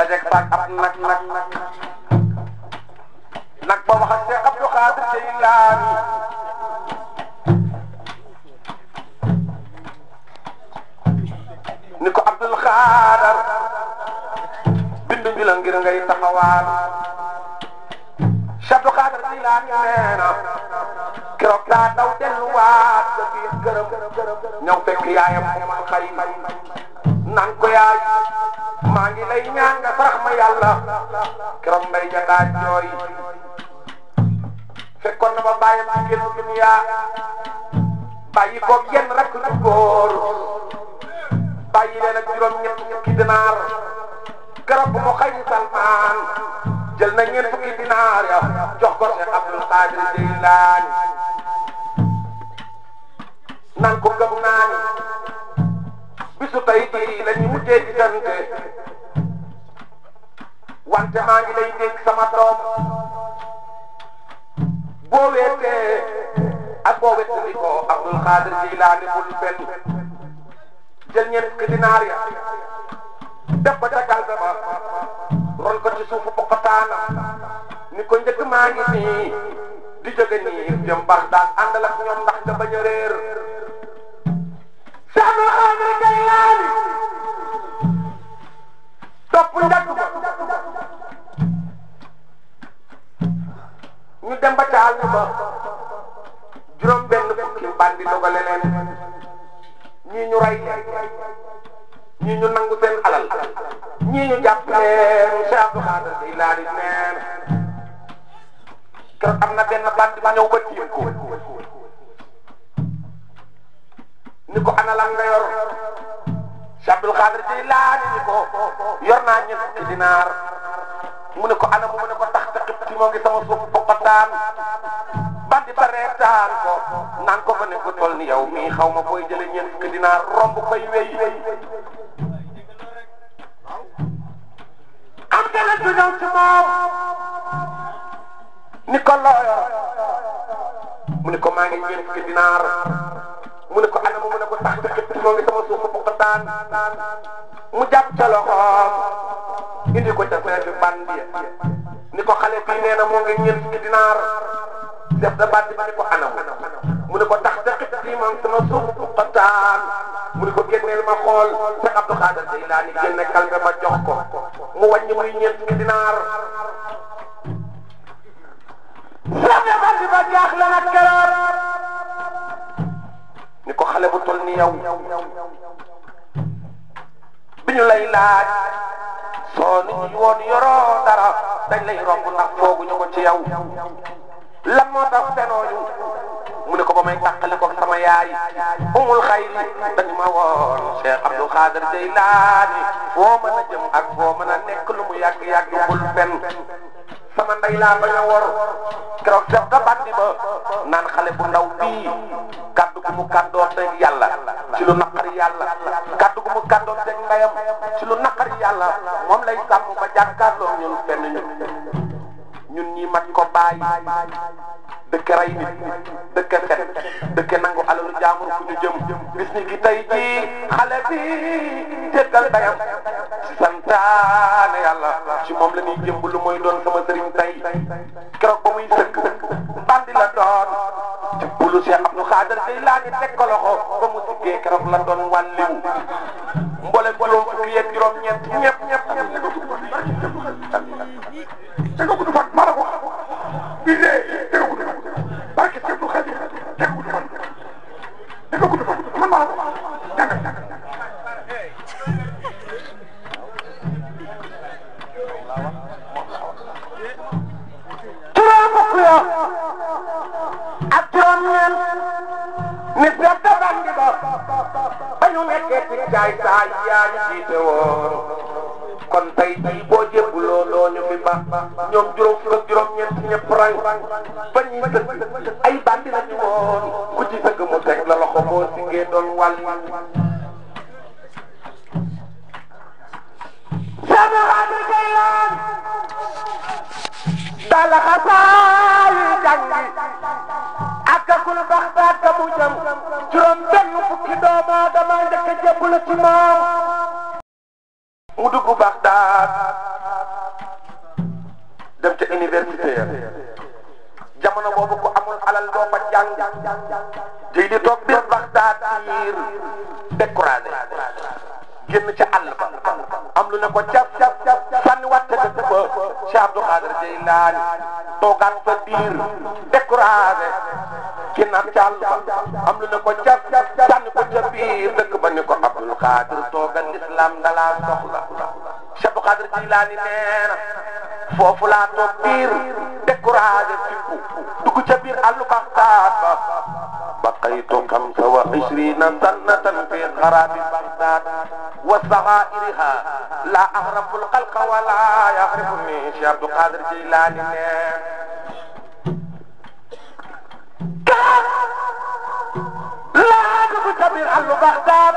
dajeeg faak ab nag nag nag ba wax ak Cheikh Abdou Khadir Jeylaani ni ko Abdul Xaadar bindu bi la ngir ngay taxawaan Cheikh Abdou Khadir Jeylaani nee na keroog daa daw delluwaat sa biir këram ñëw fekk yaayam mu man xay naan ko yaay maa ngi lay ñaan nga sarax ma yàlla keroog mbay ja daa jooy fekkoon na ba bàyyam ci génn dunya bàyyi ko genn rek du góor bàyyi leen ak juróom ñett fukki dinaar keroog bu mu xëy Salmaan jël na ñeent fukki dinaar ya jox ko Cheikh Abdul Qadir Jeylaani naan ko gëm naa ni bisu tey jii la ñu mujjee gisante wante maa ngi lay dégg sama doom boo weetee ak boo wettali ko Abdul Qadir Jeylaani bul benn jël ñeent fukki dinaar ya def ko ca kalbe ba ron ko ci suufu pokotaana ni ko njëkk maa ngi nii di jóge nii jëm Bagdad àndal ak ñoom ndax nga bañ a réer Cheikh Abdul Qadir Jeylaani topp njëkk ba ñu dem ba ca àll ba juróom benn fukki bandi dogale leen ñii ñu rey leen ñii ñu nangu seen alal ñii ñu jàpp leen Cheikh Abdou Khadir Jeylaani neen keroog am na benn bandi ba ñëw ba tiim ko ni ko ana lan nga yor Cheikh Abdou Khadir Jeylaani ni ko yor naa ñeent fukki dinaar mu ne ko ana mu ne ko tax tax ci moo ngi sama suuf bokkataan bandi ba reetaan ko naan ko fa ne ko toll ni yow mii xaw ma booy jële ñeent fukki dinaar romb koy wey am keneen du ñëw ci moom ni ko looyo mu ne ko maa ngi ñeent fukki dinaar mu ne ko ana mu ne ko tax tax ci moo ngi sama suuf bokkataan mu jàpp ca loxoom indi ko ca feefi bandi ni ko xale bii nee na moo ngi ñeent fukki dinaar def da bandi ba ni ko anam mu ne ko tax tax ci moom sama suuf bokkataan mu ne ko génneel ma xool Cheikh Abdou Khadir Jeylaani génne kalme ma jox ko mu wàññi muy ñeent fukki dinaar Cheikh bandi ba jaaxle na keroog ni ko xale bu tol ni yow bi ñu lay laaj soo nit ñi woon yoroo dara dañ lay romb ndax fooguñu ko ci yow lan moo tax fenooñu mu ne ko ba may tàqali ko sama yaay umul xayri dañu ma woon Cheikh Abdou Khadir Jeylaani foo mën a jëm ak foo mën a nekk lu mu yàgg yàgg bul fen sama ndey laa bañ a wor keroog def ka bandi ba naan xale bu ndaw bii kaddu gu mu kàddoo teg yàlla ci lu naqari yàlla kaddu gu mu kàddoo teg ndeyam ci lu naqari yàlla moom lay sàmm ba jàkkaarloo ñun fenn ñun ñun ñi mat ko bàyyi dëkk rey nit dëkk fen dëkk nangu alalu jaamur fu ñu jëm bis ni ki tey jii xale bi jéggal ndeyam ci santaane yàlla ci moom la ñuy jëmb lu mooy doon sama sëriñ tey keroog ba muy sëkk bandi la doon ci bulu Cheikh Abdou Khadir Jeylaani teg ko loxo ba mu siggee keroog la doon wàlliw mboolem juróom fukki yeeg juróom ñeent ñëpp ñëpp te nga gudd fan maa la ko wax bii de te nga gudd fan barke Cheikh Abdou Khadir te nga gudd fan te nga gudd fan man maa la ko wax jàngal jàngal juróom fukk ya ak juróom ñeent nit ya da bandi ba ba ñu nekkee ci jaay saay yaa ñu jiite woon kon tey jii boo jébbuloo doo ñu fi ba ñoom juróom fukk ak juróom ñeent ñëpp rang ba ñuy sëgg ay bandi la ñu woon ku ci sëgg mu teg la loxo boo siggee doon wàll Cheikh Abdou Jeylaani dala xasaayi jàngi àggagul Baxdaad ka mu jëm juróom benn fukki doomu aadama njëkk a jébbalu ci moom mu dugg Baxdaad ca université ya jamono boobu ko amul alal doo fa jàng jëy di toog biir Bagdad diir découragé génn ca àll ba am lu ne ko cap cap cap sànni wàtte ka ba Cheikh Abdou Khadir Jeylaani toogaat fa diir découragé génnaat ca àll ba am lu ne ko cap cap sànni ko ca biir dëkk ba ni ko Abdou Khadir toogal l'islam dalaa soxla Cheikh Abdou Khadir Jeylaani nee na foofu laa toog biir découragé fippu dugg ca biir àllu Bagdad ba بقيت خمسة وعشرين سنة في خراب بغداد وصغائرها لا أغرب الخلق ولا يغربني شيخ عبد القادر جيلاني لا أغرب كبير أهل بغداد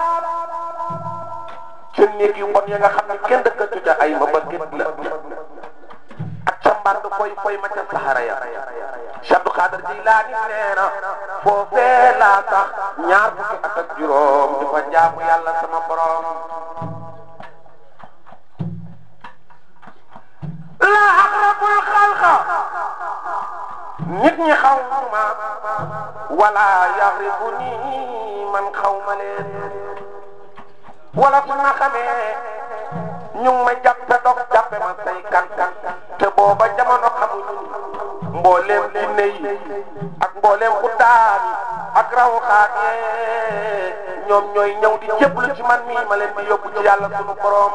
ci néeg yu bon ya nga xam ne kenn dëkkatu ca ay ma bëgg la ak ca mbànd koy koy ma ca saxara ya Cheikh Abdou Khadir Jilaani nee na foofee laa tax ñaar fukki at ak juróom di fa jaamu yàlla sama borom la aqrabul xalqa nit ñi xaw ma wala yaxribuni man xaw ma leen wala su ma xamee ñu ngi ma jàppe dog jàppe ma say kan kan te booba jamono xamuñu mbooleem jinne yi ak mbooleem xuddaam yi ak raw xaat yee ñoom ñooy ñëw di jéblu ci man mii ma leen di yóbbu ci yàlla sunu borom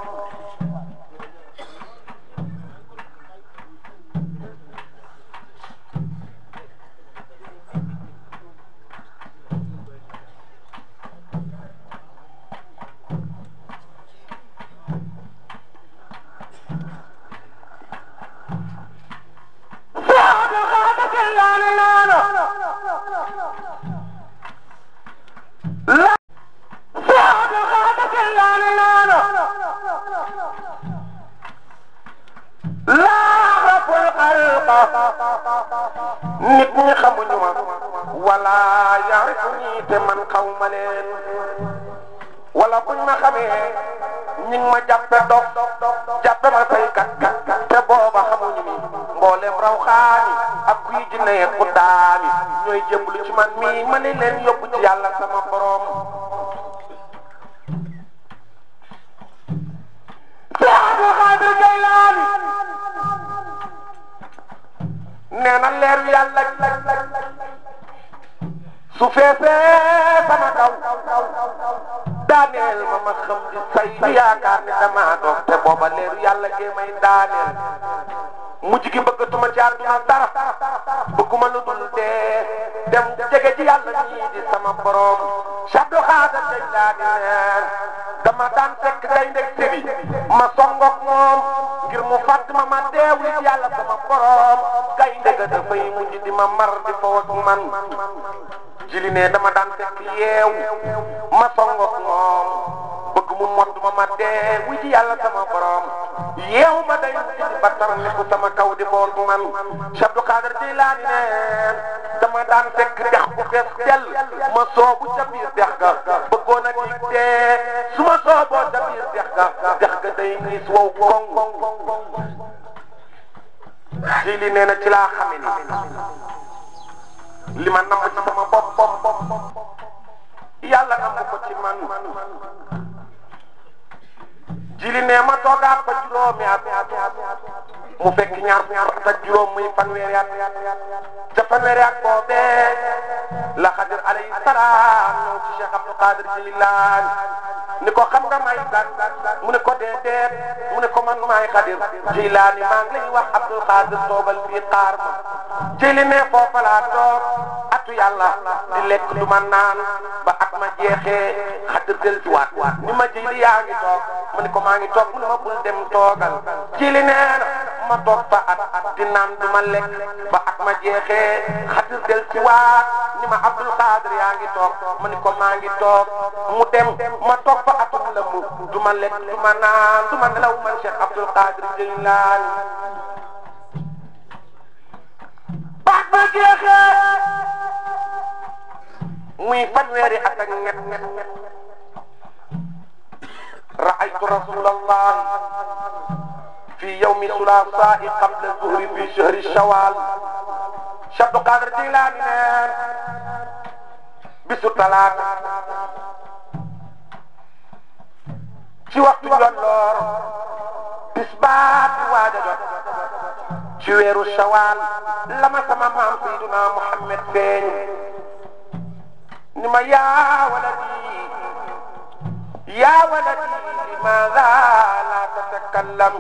nit ñi xamuñu ma wala yaarifuñi te man xaw ma leen wala buñ ma xamee ñi ngi ma jàppe dof jàppe ma say kat kat te booba xamuñu mi mboolem raw xaani ak kuy jinne ku daani ñooy jëmblu ci man mii ma ne leen yóbbu ci yàlla sama borom Abdou Khadir Jeylaani nee na leer yàlla su feesee sama kaw daaneel ma ma xam di say yaakaar ni dama doog te booba leeru yàlla gee may daaneel mujj gi bëggatuma ci àdduna dara bëgguma lu dul dee dem jege ci yàlla nii di sama borom Abdou Khadir Jeylaani neen dama daan fekk gaynde sébi ma songook moom ngir mu fàtt ma ma deewli ci yàlla sama borom gaynde ga dafay mujj di ma mar di fo ak man jili ne dama daan fekk yeew ma songook moom bëgg mu mott ma ma dee wu ci yàlla sama borom yeew ma day mujj di battar ni ku sama kaw di fo ak man Cheikh Abdou Khadir Jeylaani neen dama daan fekk dex bu fees dell ma soobu ca biir dex ga bëggoon a di dee su ma sooboo ca biir dex ga dex ga day ngis wow koŋ jili nee na ci laa xame ni li ma namm ci sama bopp bopp yàlla namm ko ci man jili nee ma toogaat ko juróomi at mu fekk ñaar ñaar at ak juróom muy fanweeri at ca fanweeri at boobee la xadir alayhi salaam ñëw ci Cheikh Abdou Khadir Jeylaani ni ko xam nga may kan mu ne ko déedéet mu ne ko man maay xadir Jeylaani maa ngi lay wax Abdou Khadir toogal fii xaar ma jëli ne foofa laa toog atu yàlla di lekk du ma naan ba at ma jeexee xadir del ci waat ni ma jëli yaa ngi toog mu ne ko maa ngi toog mu ne ma bul dem toogal jëli nee na ma toog fa at di naan du ma lekk ba at ma jeexee xadir del ci waat ni ma Abdou Khadir yaa ngi toog ma ni ko maa ngi toog mu dem ma toog fa atum la mu du ma lekk du ma naan du ma nelaw man Cheikh Abdou Khadir Jeylaani baat ba jeexee muy fanweeri at ak ñett raaytu rasulallah fi يوم ثلاثاء قبل الظهر في شهر شوال شد قادر جيلاني نين bisu talaata ci waxtu yolloor tisbaat waaja jot ci weeru shawaal lama sama maam sayyiduna Muhammad feeñ ni ma yaa waladi yaa waladi limaada la tatakallam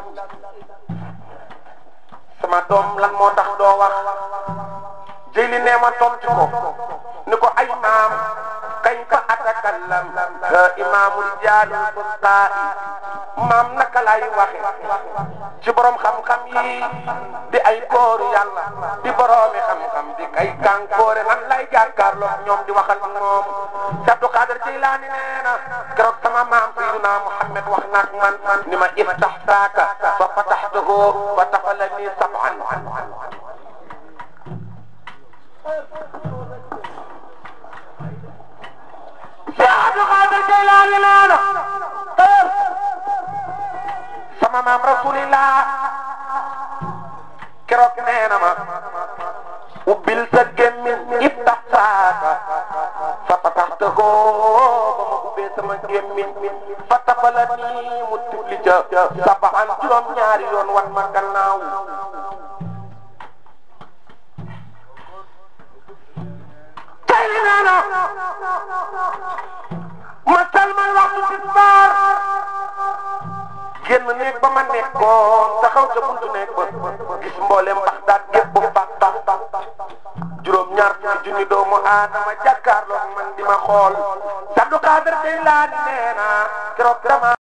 sama doom lan moo tax doo wax jëli nee ma tontu ko ni ko ay maam kayfa atakallam ha imaamu rijaalul busqaa'i maam naka lay waxe ci borom xam-xam yi di ay kóoru yàlla di boroomi xam-xam di kay kànkoore nan lay jàkkaarloo ñoom di waxal moom ci Abdou Qadir Jeylaani nee na keroog sama maam Sayyiduna Muhammad wax naag man ni ma iftax saaka fa fataxtuhu fa tafalani sab'an Abdou Qadir Jeylaani nee na sama maam rasulillah keroog nee na ma ubbil sa gémmiñ iftax saaka fa fataxtahu ba ma ubbee sama gémmiñ fa tafala nii mu tifli ca sabaan juróom ñaari yoon wan ma gannaaw tey li nee na ma salmal waxtu tisbaar génn néeg ba ma nekkoon taxaw ca buntu néeg ba gis mboolem bax daat gépp bax bax bax juróom ñaar fukki junni doomu aadama jàkkaarloog man di ma xool Abdou Qadir Jeylaani nee na keroog